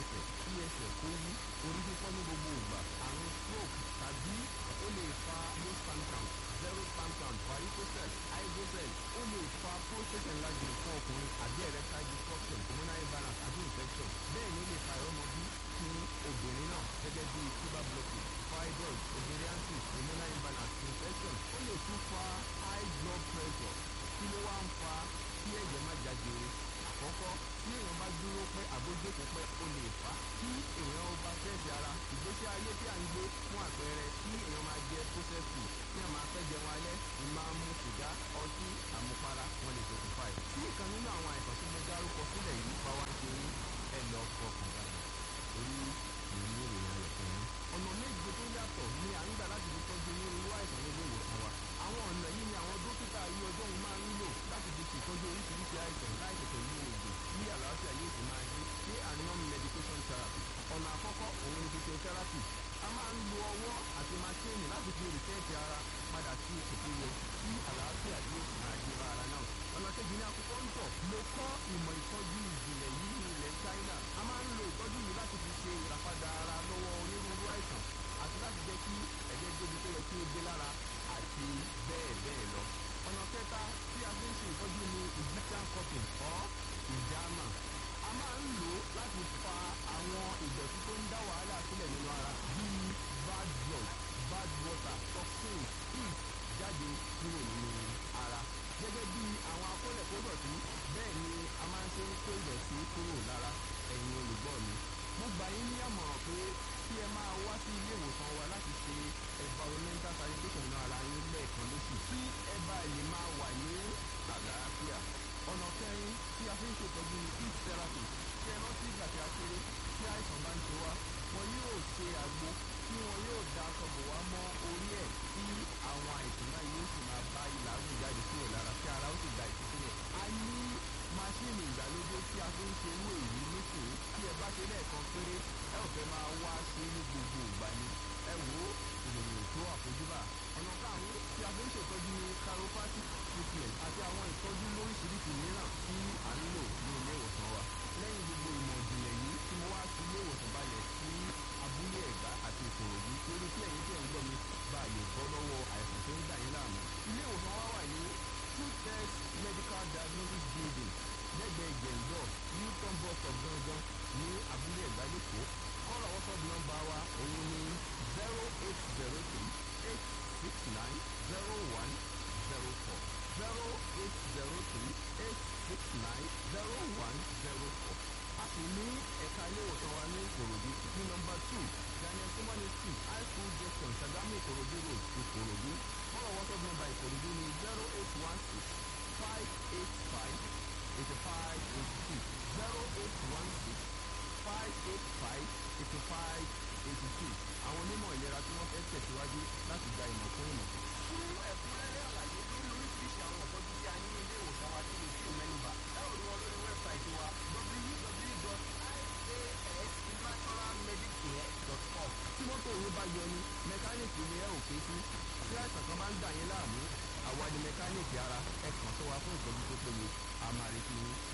ẹsẹ̀ kí ẹsẹ̀ kó wú orí fífọ́ ní gbogbo ìgbà àrùn stroke tàbí ó lè fa low sperm count zero sperm count varicocele hydrocele ó lè fa prostate enlargement fún ọkùnrin àbí erectile dysfunction hormonal imbalance àbí infection bẹ́ẹ̀ ni ó lè fa ìrọ́mọbí fún obìnrin náà gẹ́gẹ́ bí tuber blockage fibroid ovarian cyst hormonal imbalance infection ó lè tún fa high blood pressure kí ló wá ń fa kí ẹ̀jẹ̀ má jáde àkọ́kọ́ tí èèyàn bá dúró pẹ́ àbójókòó pẹ́ ó lè fà á kí èèyàn bá fẹ́ẹ̀sì ara ìgbésí ayé tí à ń gbé fún àpẹẹrẹ kí èèyàn máa jẹ processed food kí èèyàn máa fẹ́ jẹun alẹ́ ìmáa mu sìgá ọtí àmupara wọn lè ṣokùnfà ẹ̀. tí ìkan nínú àwọn àìsàn tí mo dárúkọ sílẹ̀ yìí bá wá ṣe yín ẹ lọ fọkàn balẹ̀ torí èyí ní ìròyìn ayọ̀ fún yín. ọ̀nà méje tó yàtọ̀ ni à ń gbà láti fi tọ́jú onírúurú àìsàn nílé ìwòsàn wa. àwọn ọ̀nà yìí ni àwọn dókítà ayé ọjọ́ yìí máa ń lò láti fi ṣètọ́jú oríṣiríṣi àìsàn láì tètè lo oògùn bí àlàáfíà yóò sì máa dé ní anon medication therapy. ọ̀nà àkọ́kọ́ òun ni physiotherapy. a máa ń lo ọwọ́ àti maṣíìnì láti fi rìsẹ́ẹ̀tì ara padà sí ipò tó yẹ kí àlàáfíà yóò sì máa dé bá ara náà. ọ̀nà kejì ní akókò ń tọ̀ mo kọ́ ìmọ̀ ìtọ́jú ìjìnlẹ̀ yìí ní ilẹ̀ China. a máa ń lo ìtọ́jú yìí láti fi ṣe ìràpadà ara lọ́wọ́ onírúurú àìsàn àti láti jẹ́ kí ẹ̀jẹ̀ débi tó yẹ kí ó dé lára àti bẹ́ẹ̀ bẹ́ẹ̀ lọ. ọ̀nà kẹta tí a fi ń ṣe ìtọ́jú ni Egyptian cupping or ìjàmà. a máa ń lò ó láti fa àwọn ìdọ̀tí tó ń dá wàhálà sílẹ̀ nínú ara bíi bad blood bad water toxins heat jáde kúrò nínú ara. gẹ́gẹ́ bí àwọn akólẹ̀kódọ̀tí bẹ́ẹ̀ ni a máa ń ṣe ń kó ìdọ̀tí kúrò lára ẹ̀yin olùgbọ́ mi. mo gbà yín ní àmọ̀ràn pé kí ẹ máa wá sí ilé ìwòsàn wa láti ṣe environmental sanitation náà ara yín lẹ́ẹ̀kan lóṣù kí ẹ bá lè máa wà ní àlàáfíà. ọ̀nà kẹrin tí a fi ń ṣètọ́jú heat therapy ṣe é rántí ìgbà tí a kéré tí àìsàn bá ń ṣe wá wọn yóò ṣe àgbo tí wọn yóò da aṣọ bò wá mọ́ orí ẹ̀ tí àwọn àìsàn náà yóò sì máa bá ìlàgùn jáde kúrò lára tí ara ó sì gba ìtúsílẹ̀. a ní máṣíìnì ìgbàlódé tí a fi ń ṣe irú èyí nísìnyí tí ẹ bá ṣe lẹ́ẹ̀kan péré ẹ ò fẹ́ máa wá sí ní gbogbo ìgbà ni ẹ wò ó ìròyìn tó àfojúbà. ọ̀nà karùn-ún tí a fi ń ṣètọ́jú ní chiropractic treatment àti àwọn ìtọ́jú lóríṣiríṣi mìíràn tí à ń lò ní ilé ìwòsàn wa. lẹ́yìn gbogbo ìmọ̀ ìjìnlẹ̀ yìí tí mo wá sí ilé ìwòsàn balẹ̀ sí abúlé ẹ̀gbá àti ìkòròdú torí kí ẹ̀yin tẹ̀ ń gbọ́ mi bá a lè bọ́ lọ́wọ́ àìsàn tó ń dà yín láàmú. ilé ìwòsàn wa wà ní two test medical diagnosis building lẹ́gbẹ̀ẹ́ jẹ̀ǹdọ̀ newton bus stop gangan ní abúlé ẹ̀gbá lẹ́kọ̀ọ́ kọ́lọ̀ wọ́sọ̀p nọ́mbà wa òun ni zero eight zero three eight six nine zero one zero four zero eight zero three eight six nine zero one zero four a sì ní ẹ̀ka ilé ìwòsàn wa ní ìkòròdú ní nọ́mbà two daniel simoni street high school junction sagamu ìkòròdú road ìkòròdú kọ́lọ̀ wọ́sọ̀p nọ́mbà ìkòròdú ni zero eight one six five eight five eighty five eighty two zero eight one six five eight five eighty five eighty two àwọn onímọ̀ ìlera tí wọ́n fẹ́ tẹ̀síwájú láti gba ìmọ̀ fún ìmọ̀. fún ẹ̀kúnrẹ́rẹ́ àlàyé lórí oríṣiríṣi àwọn ìtọ́jú tí a ní ní ilé ìwòsàn wa tí mo fi mẹ́nuba ẹ ò rí wọn lórí wẹ́bsáìtì wa www.iasnaturalmedicare.com. tí mọ́tò yín bá yọ ni mẹkáníìkì ni ẹ ò ké sí tí àìsàn kan bá ń dà yín láàmú àwa ni mẹkáníìkì ara ẹ kàn sí wa fún ìtọ́jú tó péye a máa retí yín.